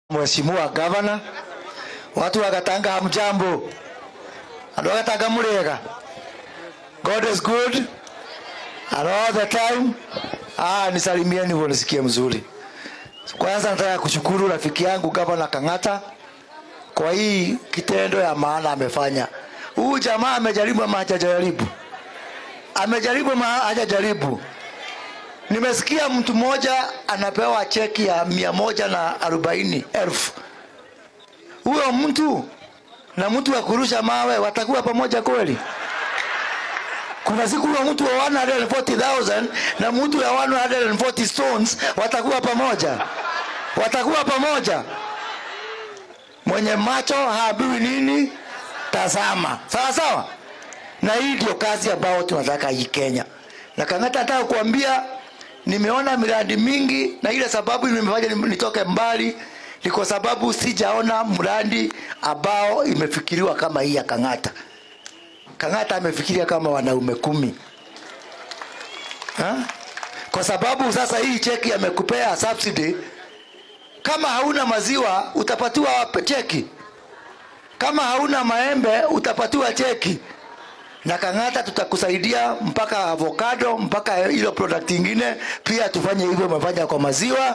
Mheshimiwa Gavana, watu wakatanga hamjambo, andu wakatanga murega. God is good and all the time. Ah, nisalimieni hivyo nisikie mzuri. Kwanza nataka kushukuru rafiki yangu Gavana Kang'ata kwa hii kitendo ya maana amefanya. Huyu jamaa amejaribu ama hajajaribu? Amejaribu ama hajajaribu? Nimesikia mtu mmoja anapewa cheki ya mia moja na arobaini elfu. Huyo mtu na mtu wa kurusha mawe watakuwa pamoja kweli? Kuna siku huyo mtu wa 140,000 na mtu ya 140 stones watakuwa pamoja? Watakuwa pamoja? Mwenye macho haambiwi nini? Tazama. Sawa sawa. Na hii ndio kazi ambayo tunataka hii Kenya. Na Kang'ata nataka kuambia nimeona miradi mingi na ile sababu imefanya nitoke mbali ni kwa sababu sijaona mradi ambao imefikiriwa kama hii ya Kang'ata. Kang'ata amefikiria kama wanaume kumi ha? Kwa sababu sasa hii cheki amekupea subsidy. Kama hauna maziwa utapatiwa cheki, kama hauna maembe utapatiwa cheki na Kang'ata tutakusaidia mpaka avocado mpaka hilo product ingine pia tufanye hivyo, umefanya kwa maziwa.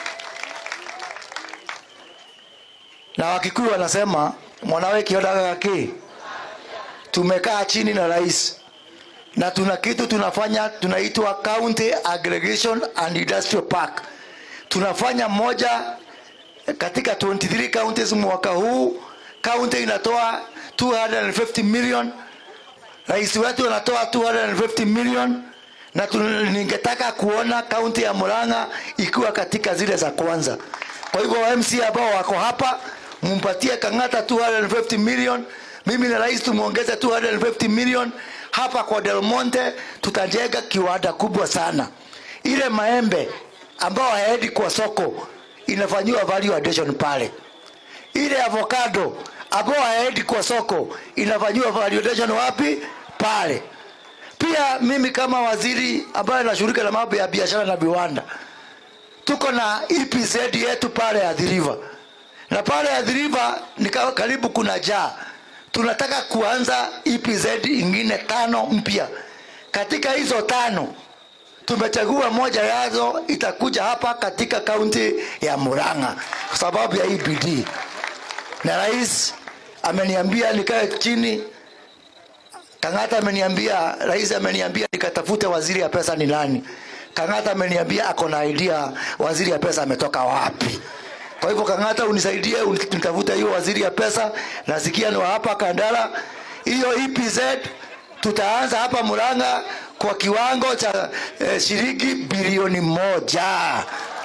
Na Wakikuyu wanasema mwanawe kiodaga gaki. Tumekaa chini na rais na tuna kitu tunafanya tunaitwa County Aggregation and Industrial Park. Tunafanya moja katika 23 counties mwaka huu. County inatoa 250 million rais wetu anatoa 250 million na ningetaka kuona kaunti ya Murang'a ikiwa katika zile za kwanza. Kwa hivyo MC ambao wako hapa mumpatie Kang'ata 250 million, mimi na rais tumuongeze 250 million. Hapa kwa Del Monte tutajenga kiwanda kubwa sana. Ile maembe ambao haendi kwa soko inafanyiwa value addition pale. Ile avocado ambao haendi kwa soko inafanyiwa value addition wapi? Pale. Pia mimi kama waziri ambaye nashughulika na mambo ya biashara na viwanda, tuko na EPZ yetu pale ya River, na pale ya River ni karibu kuna jaa. Tunataka kuanza EPZ ingine tano mpya. Katika hizo tano tumechagua moja yazo itakuja hapa katika kaunti ya Murang'a kwa sababu ya hii bidii, na rais ameniambia nikae chini Kang'ata ameniambia, rais ameniambia nikatafute waziri ya pesa ni nani. Kang'ata ameniambia ako na idea waziri ya pesa ametoka wapi. Kwa hivyo Kang'ata, unisaidie unitafute hiyo waziri ya pesa, nasikia ni wa hapa Kandala. Hiyo EPZ tutaanza hapa Murang'a kwa kiwango cha eh, shilingi bilioni moja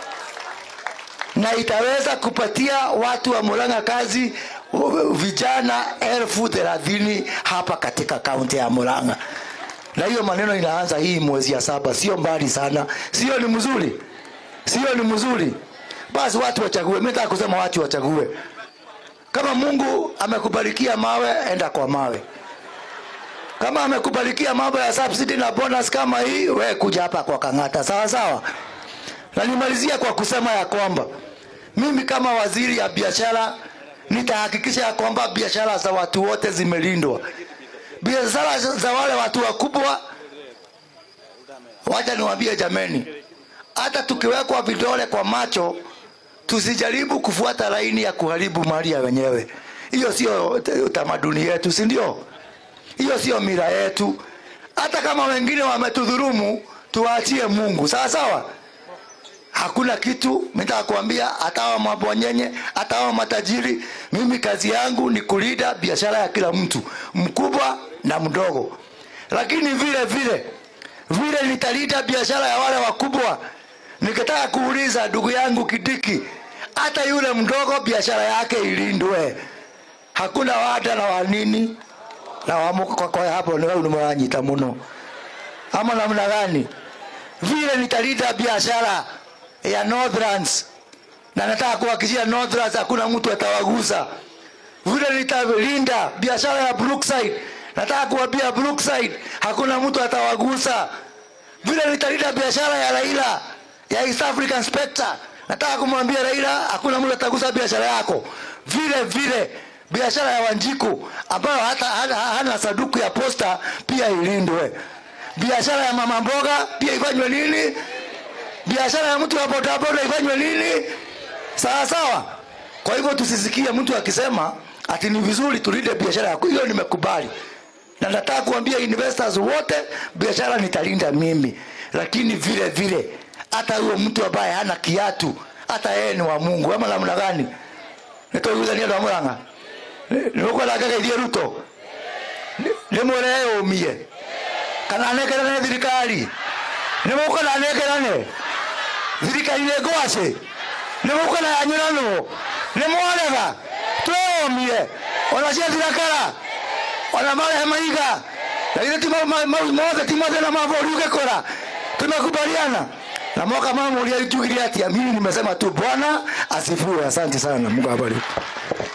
na itaweza kupatia watu wa Murang'a kazi vijana elfu thelathini hapa katika kaunti ya Murang'a, na hiyo maneno inaanza hii mwezi ya saba, sio mbali sana, sio? Ni mzuri, sio? Ni mzuri. Basi watu wachague. Mimi nataka kusema watu wachague. Kama Mungu amekubarikia mawe, enda kwa mawe. Kama amekubarikia mambo ya subsidy na bonus kama hii, we kuja hapa kwa Kang'ata, sawa sawa. Na nimalizia kwa kusema ya kwamba mimi kama waziri ya biashara nitahakikisha ya kwamba biashara za watu wote zimelindwa. Biashara za wale watu wakubwa, wacha niwaambie jameni, hata tukiwekwa vidole kwa macho, tusijaribu kufuata laini ya kuharibu mali ya wenyewe. Hiyo sio utamaduni yetu, si ndio? Hiyo sio mila yetu. Hata kama wengine wametudhurumu, tuwaachie Mungu, sawa sawa. Hakuna kitu nataka kuambia, hata hao mabwanyenye, hata hao matajiri, mimi kazi yangu ni kulinda biashara ya kila mtu, mkubwa na mdogo. Lakini vile vile vile nitalinda biashara ya wale wakubwa. Nikitaka kuuliza ndugu yangu Kidiki, hata yule mdogo biashara yake ilindwe, hakuna wada na wanini na wamuka kwa hapo, ni wewe unamwanyita muno ama namna gani? Vile nitalinda biashara ya Northlands na nataka kuhakikishia Northlands hakuna mtu atawagusa. Vile nitalinda biashara ya Brookside, nataka kuambia Brookside hakuna mtu atawagusa. Vile nitalinda biashara ya Raila ya East African Spectre, nataka kumwambia Raila hakuna mtu atagusa biashara yako vile vile biashara ya Wanjiku ambayo hata hana, hana saduku ya posta pia ilindwe. Biashara ya mama mboga pia ifanywe nini? Biashara ya mtu wa bodaboda ifanywe nini? Sawa sawa. Kwa hivyo tusisikie mtu akisema ati ni vizuri tulinde biashara yako. Hiyo nimekubali, na nataka kuambia investors wote, biashara nitalinda mimi, lakini vile vile hata huyo mtu ambaye hana kiatu, hata yeye ni wa Mungu ama namna gani? nitoigithania andu a muranga nigukwenda ngegeithie ruto nimwire yumie kana nekerane thirikari nimukwenda nekerane thirikari nä ngwacä nä må kwenda yanyuranwo nä mwarega tweyomie ona cia thirakara ona marehe maiga lakini ti mothe ti mothe na mabori ugekora tumekubaliana na mwaka mamuria jugili atia mimi nimesema tu bwana asifiwe asante sana mungu abariki